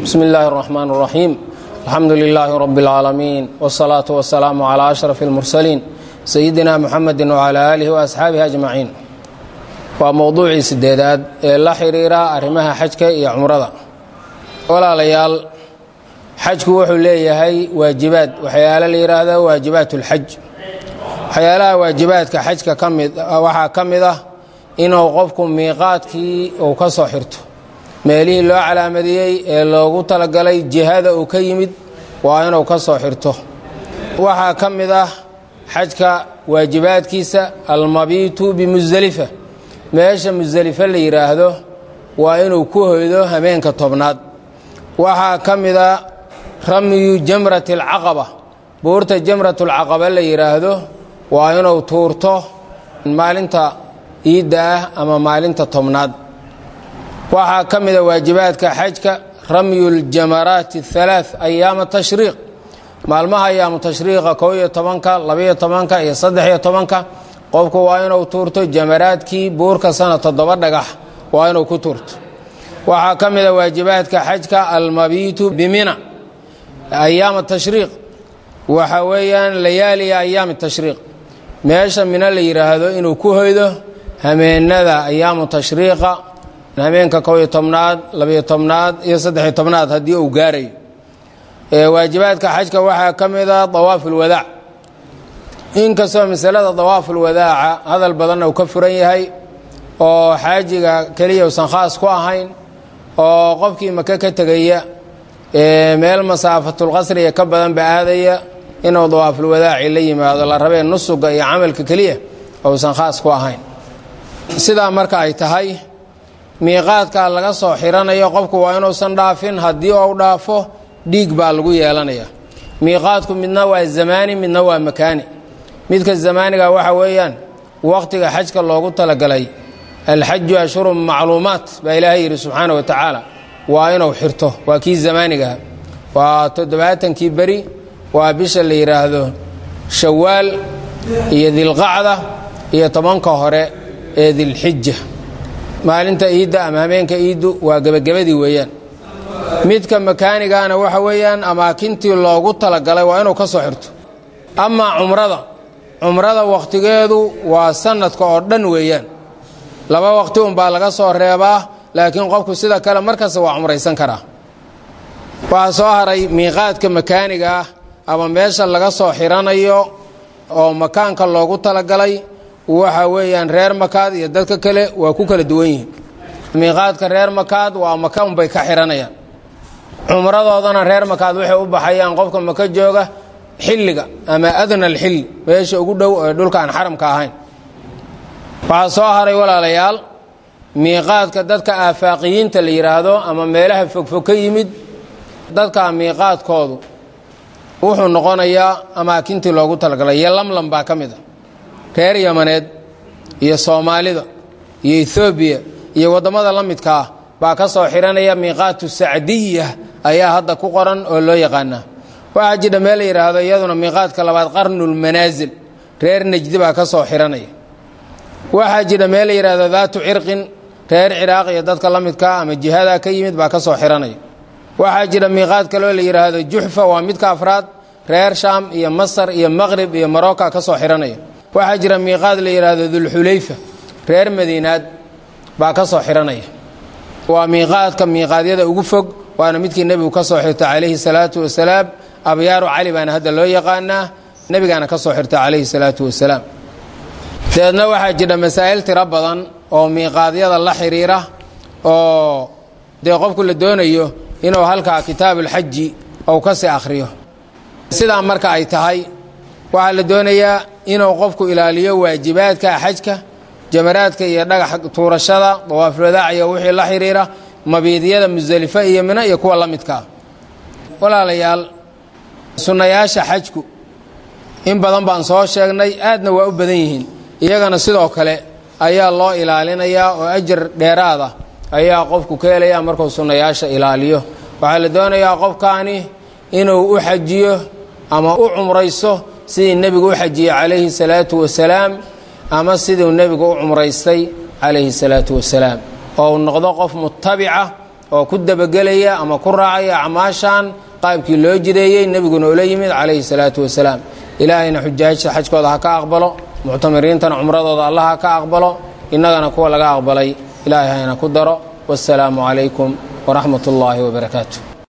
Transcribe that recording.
bsmi illaahi اraxmaan اraxiim alxamdu lilaahi rab اlcaalamiin wاsalaatu wasalaamu calaa ashraf اlmursaliin sayidina muxamedi wcalaa aalihi waasxaabihi ajmaciin waa mowduucii sideedaad ee la xiriira arrimaha xajka iyo cumrada walaalayaal xajku wuxuu leeyahay waajibaad waxyaalo la yidhaahdo waajibaat اlxaj waxyaalaha waajibaadka xajka kamid waxaa ka mid ah inuu qofku miiqaadkii uu ka soo xirto meelihii loo calaamadiyey ee loogu talagalay jihada uu ka yimid waa inuu ka soo xirto waxaa ka mid ah xajka waajibaadkiisa almabiitu bimusdelifa meesha musdelife la yidhaahdo waa inuu ku hoydo habeenka tobnaad waxaa ka mid a ramyu jamrati alcaqaba buurta jamratulcaqaba la yidhaahdo waa inuu tuurto maalinta iidda ah ama maalinta tobnaad waxaa ka mida waajibaadka xajka ramyu ljamaraati اhalaaث ayaama tashriiq maalmaha ayaamu tashriiqa kow iyo tobanka labaiyo tobanka iyo saddex-iyo tobanka qofku waa inuu tuurto jamaraadkii buurka sana toddoba dhagax waa inuu ku tuurto waxaa ka mida waajibaadka xajka almabiitu bimina ayaama tashriiq waxa weeyaan layaaliya ayaami tashriiq meesha mina la yidhaahdo inuu ku hoydo hameenada ayaamu tashriiqa habeenka kow iyo tobnaad labiyo tobnaad iyo saddexiyo tobnaad haddii uu gaarayo waajibaadka xajka waxaa ka mida dawaaf ulwadaac inkastoo masalada dawaafulwadaaca hadal badanna uu ka furan yahay oo xaajiga keliya usan khaas ku ahayn oo qofkii maka ka tegaya meel masaafatulqasriga ka badanba aadaya inuu dawaafulwadaaci la yimaado la rabee nusuga iyo camalka keliya ousan khaas ku ahayn sidaa marka ay tahay miiqaadka laga soo xiranayo qofku waa inuusan dhaafin haddii uu dhaafo dhiig baa lagu yeelanaya miiqaadku midna waa zamaani midna waa makaani midka zamaaniga waxa weeyaan waqtiga xajka loogu talagalay alxaju ashhurun macluumaat baa ilaahay yidhi subxaana wa tacaala waa inuu xirto waa kii zamaanigaha waa toddobaatankii beri waa bisha la yidhaahdo shawaal iyo dilqacda iyo tobanka hore ee dilxija maalinta iidda ama habeenka iiddu waa gebagabadii weeyaan midka makaanigana waxa weeyaan amaakintii loogu talagalay waa inuu ka soo xirto amaa cumrada cumrada wakhtigeedu waa sanadka oo dhan weeyaan laba waqti unbaa laga soo reebaa laakiin qofku sida kale markasta waa cumraysan karaa waxaa soo haray miiqaadka makaaniga ah ama meesha laga soo xiranayo oo makaanka loogu talagalay waxa weeyaan reer makaad iyo dadka kale waa ku kala duwan yihiin miiqaadka reer makaad waa maka unbay ka xiranayaan cumradoodana reer makaad waxay u baxayaan qofka maka jooga xilliga ama adna alxilli meesha ugu dhow ee dhulka aan xaramka ahayn waxaa soo haray walaalayaal miiqaadka dadka aafaaqiyiinta la yidhaahdo ama meelaha fogfog ka yimid dadka miiqaadkoodu wuxuu noqonayaa amaakintii loogu talagalay iyo lamlam baa ka mid a reer yamaneed iyo soomaalida iyo ethoobiya iyo waddamada la midka ah baa ka soo xiranaya miiqaatu sacdiya ayaa hadda ku qoran oo loo yaqaanaa waxaa jidha meel la yidhaahdo iyaduna miiqaadka labaad qarnulmanaasil reer nejdi baa ka soo xiranaya waxaa jidha meel la yidhaahdo daatu cirqin reer ciraaq iyo dadka la midkaa ama jihadaa ka yimid baa ka soo xiranaya waxaa jira miiqaad kaloo la yidhaahdo juxfa waa midka afraad reer shaam iyo masar iyo maqrib iyo maroka ka soo xiranaya waxaa jira miiqaad la yidhaahdo dulxulayfa reer madiinaad baa ka soo xiranaya waa miiqaadka miiqaadyada ugu fog waana midkii nebigu ka soo xirta calayhi salaatu wasalaam abyaaru cali baana hadda loo yaqaanaa nebigaana ka soo xirta calayhi salaatu wasalaam dabeedna waxaa jira masaa'il tiro badan oo miiqaadyada la xiriira oo dee qofku la doonayo inuu halkaa kitaabulxaji ou ka sii akhriyo sidaa marka ay tahay waxaa la doonayaa inuu qofku ilaaliyo waajibaadka xajka jamaraadka iyo dhagax tuurashada dawaafulwadaac iyo wixii la xiriira mabiidyada musdelife iyo mino iyo kuwa la midkaa walaalayaal sunnayaasha xajku in badan baan soo sheegnay aadna waa u badan yihiin iyagana sidoo kale ayaa loo ilaalinayaa oo ajar dheeraada ayaa qofku ka helaya markuu sunnayaasha ilaaliyo waxaa la doonayaa qofkaani inuu u xajiyo ama u cumrayso sidii nebigu u xajiyey calayhi salaatu wasalaam ama siduu nebigu u cumraystay calayhi salaatu wasalaam oo uu noqdo qof mutabica oo ku dabagelaya ama ku raacaya acmaashan qaabkii loo jideeyey nebiguna ula yimid calayhi salaatu wasalaam ilaahayna xujaajta xajkooda ha ka aqbalo muctamiriintana cumradooda allah ha ka aqbalo innagana kuwa laga aqbalay ilaahay hayna ku daro wasalaamu calaykum waraxmat ullaahi wabarakaatu